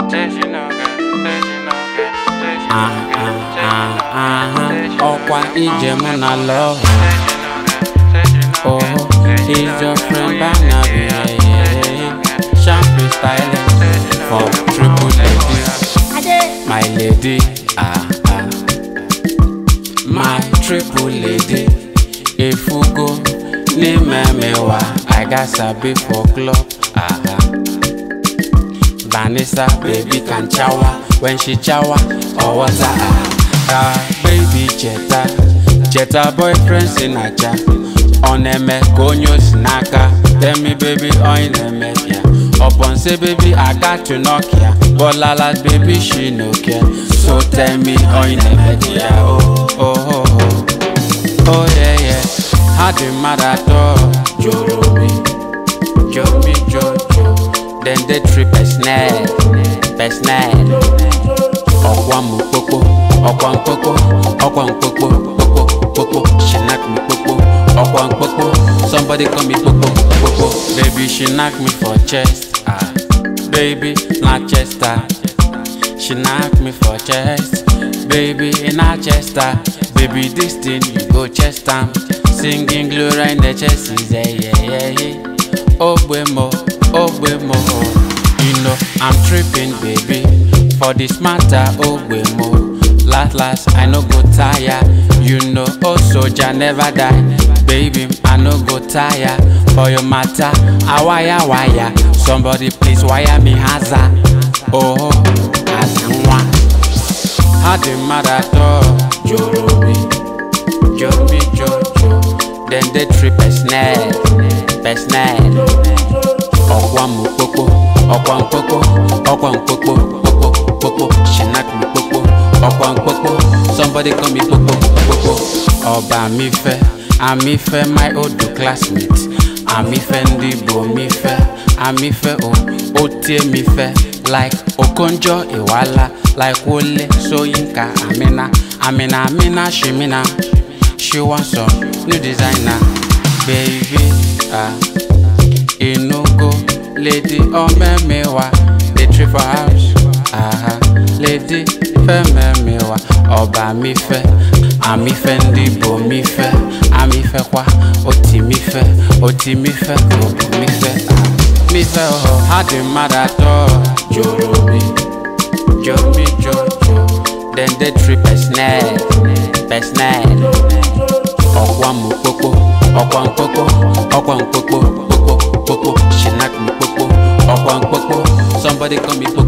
Say she no get, say she no get, say she no Ah, get, ah, say ah, she no ah, get, say she ọkwa no get, ije mụ na love say she no get, say she no Oh, get, say she he's no your get, friend oh, you Barnaby dey yeah, care, yeah, say she no yeah. get, Champagne styling say she no for get, triple oh, ladies My lady, ah, ah My triple lady Ifugo n'ime mewa I got sabi for club, ah, ah Vanessa, baby can chower when she chower or water. Ah, ah, baby cheta, cheta boyfriend sinacha. Oneme konyo sinaka. Tell me baby on eme ya. Upon say baby I got to knock ya. But lala baby she no care. So tell me on eme ya. Oh oh oh oh. Oh yeah yeah. How the matter to Jorobi, Jobi Jojo. Then they trip a snare, a snare. Ọkwa mu kpokpo, ọkwa mkpokpo, ọkwa mkpokpo, kpokpo, kpokpo. She knock me kpokpo, ọkwa mkpokpo. Somebody call me kpokpo, kpokpo. Baby she knock me for chest, ah. Baby not chest ah. She knock me for chest, baby in her chest ah. Baby this thing you go chest am. Singing glory in the chest is yeah yeah yeah yeah. Ogbemo, Ogbemo. You know I'm tripping, baby. For this matter, Ogbemo. Last, last, I no go tire. You know, oh soldier never die. Baby, I no go tire. For your matter, I wire wire. Somebody please wire me haza. Oh, Asanwa. How the matter to Jorobi, Jobi Jojo. Then they trip a snare, a snare. Ọkwa mu kpokpo, ọkwa mkpokpo, ọkwa mkpokpo, kpokpo, kpokpo. She knock me kpokpo, ọkwa mkpokpo. Somebody call me kpokpo, kpokpo. Ọba mi fẹ́, àmì fẹ́ my old classmate. Àmì fẹ́ ndị Igbo mi fẹ́, àmì fẹ́ o, ó tie mi fẹ́. Like Okonjo Iweala, like Wole Soyinka Amina, Amina Amina Shimina. She want some new designer, baby. Ah. Inugo, lady omemewa, the trip for house. Aha, lady fememewa, ọba mi fẹ́, àmì fẹ́ ndị Igbo mi fẹ́, àmì fẹ́ kwa, oti mi fẹ́, oti mi fẹ́, obu mi fẹ́, ah, mi fẹ́ ọ̀họ̀, ha dị mmadụ atọ, jorobi, jobi jojo, then they trip a snare, a snare. Ọkwa mu kpokpo, ọkwa mkpokpo, ọkwa mkpokpo, kpokpo, kpokpo. She knock me kpokpo, ọkwa mkpokpo. Somebody call me kpokpo.